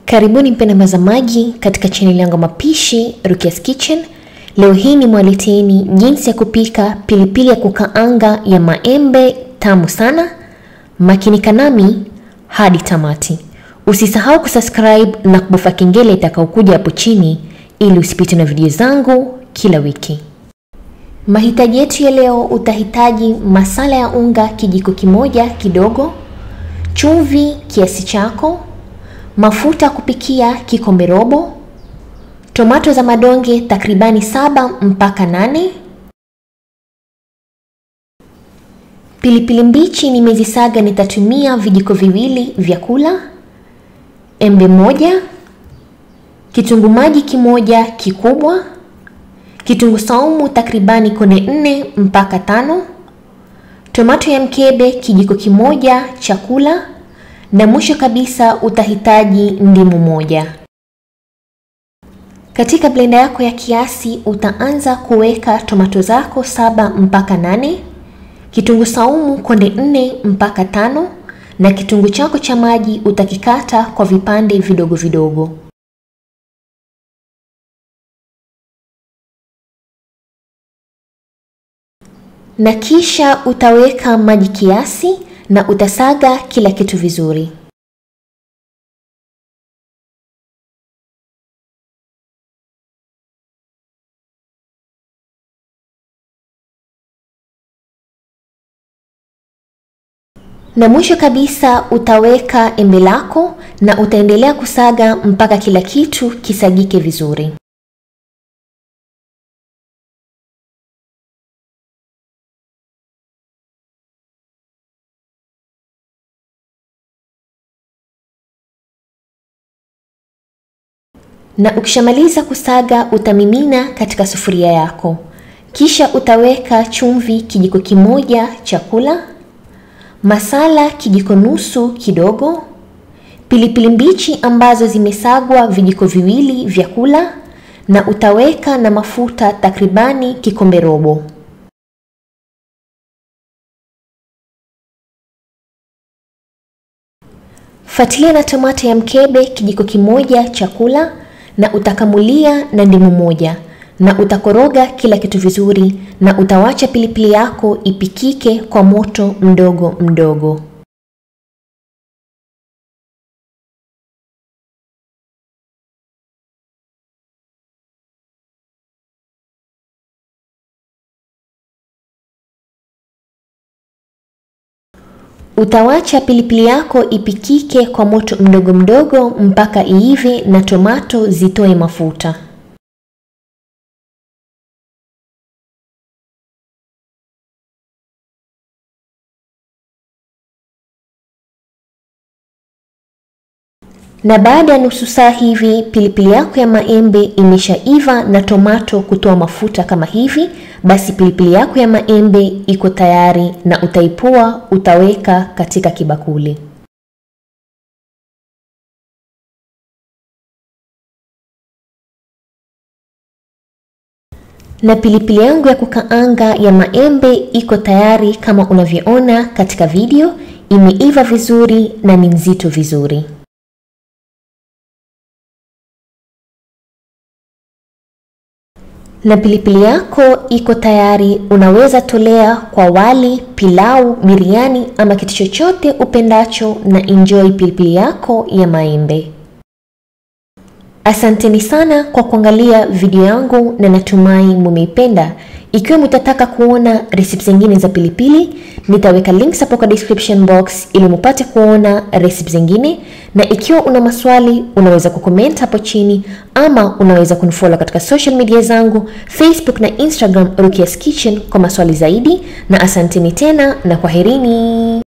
Karibuni mpenda mtazamaji katika chaneli yangu mapishi Rukia's Kitchen. Leo hii ni mwaleteeni jinsi ya kupika pilipili ya kukaanga ya maembe tamu sana. Makinika nami hadi tamati. Usisahau kusubscribe na kubofya kengele itakayokuja hapo chini ili usipitwe na video zangu kila wiki. Mahitaji yetu ya leo, utahitaji masala ya unga kijiko kimoja kidogo, chumvi kiasi chako, mafuta kupikia kikombe robo, tomato za madonge takribani saba mpaka nane, pilipili mbichi nimezisaga, nitatumia vijiko viwili vya kula, embe moja, kitunguu maji kimoja kikubwa, kitunguu saumu takribani kone nne mpaka tano, tomato ya mkebe kijiko kimoja chakula, na mwisho kabisa utahitaji ndimu moja. Katika blender yako ya kiasi utaanza kuweka tomato zako saba mpaka nane, kitunguu saumu konde nne mpaka tano, na kitunguu chako cha maji utakikata kwa vipande vidogo vidogo. na kisha utaweka maji kiasi na utasaga kila kitu vizuri. Na mwisho kabisa utaweka embe lako na utaendelea kusaga mpaka kila kitu kisagike vizuri. na ukishamaliza kusaga utamimina katika sufuria yako, kisha utaweka chumvi kijiko kimoja chakula, masala kijiko nusu kidogo, pilipili mbichi ambazo zimesagwa vijiko viwili vya kula, na utaweka na mafuta takribani kikombe robo. Fuatilia na tomato ya mkebe kijiko kimoja chakula na utakamulia na ndimu moja na utakoroga kila kitu vizuri, na utawacha pilipili yako ipikike kwa moto mdogo mdogo. Utawacha pilipili yako ipikike kwa moto mdogo mdogo mpaka iive na tomato zitoe mafuta. Na baada ya nusu saa hivi pilipili yako ya maembe imeshaiva na tomato kutoa mafuta kama hivi, basi pilipili yako ya maembe iko tayari na utaipua, utaweka katika kibakuli. Na pilipili yangu ya kukaanga ya maembe iko tayari kama unavyoona katika video, imeiva vizuri na ni nzito vizuri. na pilipili yako iko tayari. Unaweza tolea kwa wali, pilau, biriani ama kitu chochote upendacho, na enjoy pilipili yako ya maembe. Asanteni sana kwa kuangalia video yangu na natumai mumeipenda. Ikiwa mtataka kuona recipe zingine za pilipili, nitaweka links hapo kwa description box ili mupate kuona recipe zingine, na ikiwa una maswali unaweza kucomment hapo chini, ama unaweza kunifollow katika social media zangu Facebook na Instagram Rukia's Kitchen kwa maswali zaidi, na asanteni tena na kwaherini.